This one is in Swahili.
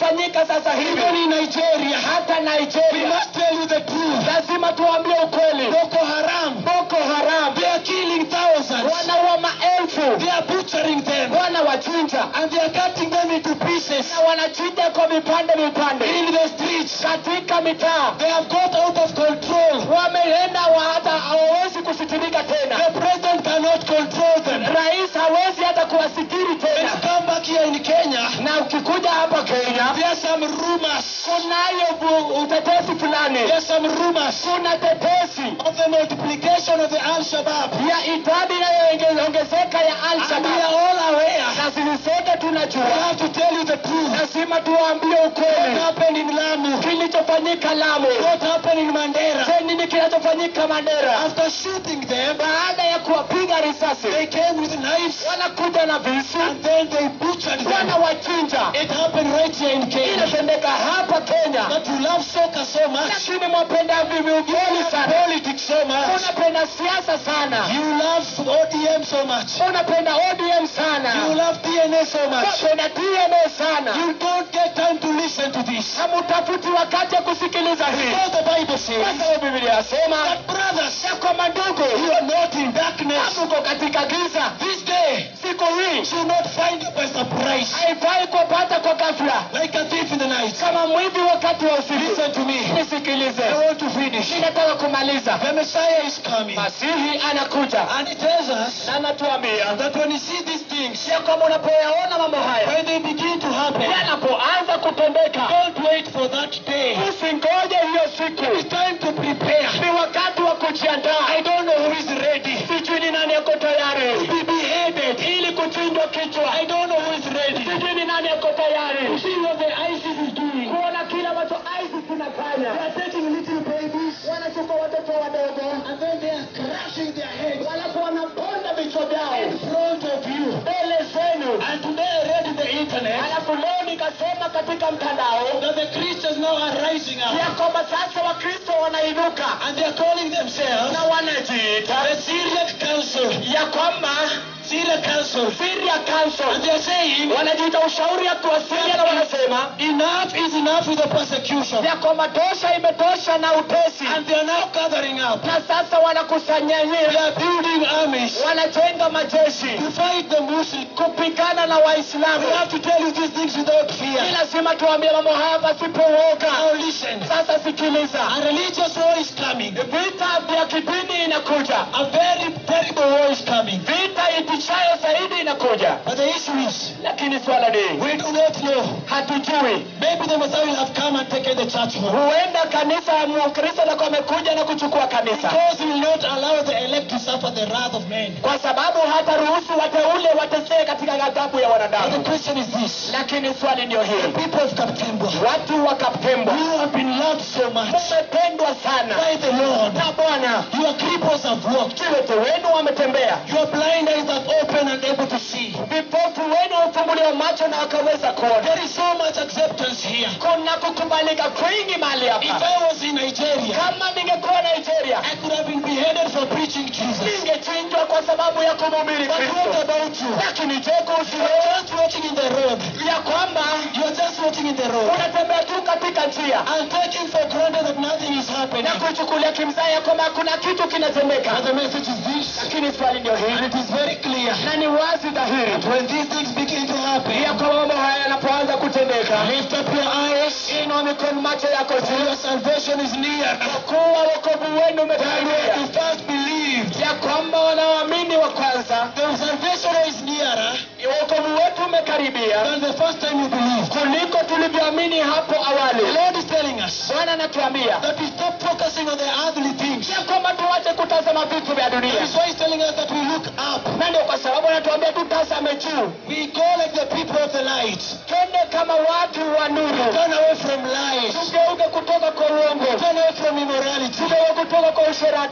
kinachofanyika sasa hivi even in Nigeria, hata we nigeria must tell you the truth. lazima tuambie ukweli Boko Haram, boko haram they are killing thousands. wanaua maelfu They are butchering them wanawachinja and they are cutting them into pieces na wanachinja kwa vipande vipande in the streets. katika mitaa They have got out of control. wameenda wa hata hawawezi kusitirika tena The president cannot control them. rais hawezi hata kuwasitiri When tena you come back here in Kenya, na ukikuja hapa kenya there are some rumors. kunayo bu- utetesi fulani There are some rumors kuna tetesi of the multiplication of the Al-Shabaab. ya idadi inayoongezeka ya And we alshabab are all aware. na sisi sote We tunajua have to tell you the truth. lazima tuwaambie What ukweli happened in Lamu? kilichofanyika lamu What happened in Mandera? Je, nini kinachofanyika mandera After shooting them, baada ya kuwapiga risasi they came with knives wanakuja na visu and then they butchered them. wanawachinja It happened right here in Kenya. inatendeka hapa kenya But you love soccer so much. lakini mwapenda viviugeni sana Politics so much. unapenda siasa sana You love ODM so much. unapenda odm You sana love DNA so much. unapenda dna sana You don't get time to listen to this. hamutafuti wakati ya kusikiliza hii Because the Bible kwa says sababu biblia yasema that brothers, ya kwamba ndugu you are not in darkness. hamuko katika giza This day siku hii should not find you by surprise. haifai kupata kwa ghafla Like a thief in the night. kama mwivi wakati wa usiku Listen to me. nisikilize I want to finish. ninataka kumaliza The Messiah is coming. masihi anakuja And he tells us na anatuambia that when you see these things, ya kwamba unapoyaona mambo haya when they begin to happen, yanapoanza kutendeka don't wait for that day. usingoje hiyo siku It's time to prepare. ni wakati wa kujiandaa I don't know who is ready sijui ni nani yako to tayari be beheaded. ili kuchinjwa kichwa I don't know who is ready. sijui ni nani yako tayari See what the ISIS is doing. kuona kile ambacho isis inafanya They are taking little babies wanachukua watoto wadogo and then they are crushing their heads walafu wanaponda vichwa vyao in front of you. mbele zenu And today I read in the internet alafu leo nikasema katika mtandao that the Christians now are rising up ya kwamba sasa wakristo wanainuka and they are calling themselves na wanajiita the Syriac Council. ya kwamba Syriac Council. Syria Council And they are saying wanajiita ushauri ya kuwasilia na wanasema enough is enough with the persecution. ya kwamba tosha imetosha na utesi And they are now gathering up. na sasa They wanakusanyania are building armies wanajenga majeshi to fight the Muslims. kupigana na waislamu We have to tell you these things without fear. ni lazima tuambie mambo haya pasipo uoga Now listen. sasa sikiliza A religious war is coming. vita vya kidini inakuja A very terrible war is coming. vita itishayo zaidi inakuja But the issue is, lakini swala ni we do not know. hatujui Maybe the Messiah will have come and taken the church home. huenda kanisa ya mkristo nakuwa amekuja na kuchukua kanisa Because he will not allow the elect to suffer the wrath of men. kwa sababu hata ruhusu wateule watesee katika ghadhabu ya But wanadamu the question is this. lakini swali ndio hili People of Kaptembwa, watu wakapembwa you have been loved so much mmependwa sana by the Lord. na bwana Your cripples have walked. viwete wenu wametembea Your blind eyes have opened and able to see. vipofu wenu wamefumbuliwa macho na wakaweza kuona There is so much acceptance here. kuna kukubalika kwingi mahali If hapa I was in Nigeria, kama ningekuwa nigeria I could have been beheaded for preaching Jesus. ningechinjwa kwa sababu ya kumhubiri But what kristo about you? lakini je kuhusu You are wewe just walking in the road. ya kwamba You are just walking in the road unatembea tu katika njia and taking for granted that nothing is happening. na kuchukulia kimzaa ya kwamba kuna kitu kinatendeka And the message is this, lakini swali ndio and hili it is very clear. na ni wazi dhahiri When these things begin to ya happen, kwamba mambo haya yanapoanza kutendeka lift up your eyes, inua mikono macho yako for juu your salvation is near. kuwa wokovu wenu You umekaribia first believed. ya kwamba wanaoamini wa kwanza The salvation is nearer wokovu wetu umekaribia than the first time you believed. kuliko tulivyoamini hapo The awali Lord is telling us bwana anatuambia that we stop focusing on the earthly things. ya kwamba tuache kutazama vitu vya That dunia is why He's telling us that we look up. na ndio kwa sababu anatuambia tutazame juu We go like the people of the light. twende kama watu wa nuru Turn away from lies. tugeuke kutoka kwa uongo Turn away from immorality. tugeuke kutoka kwa usherati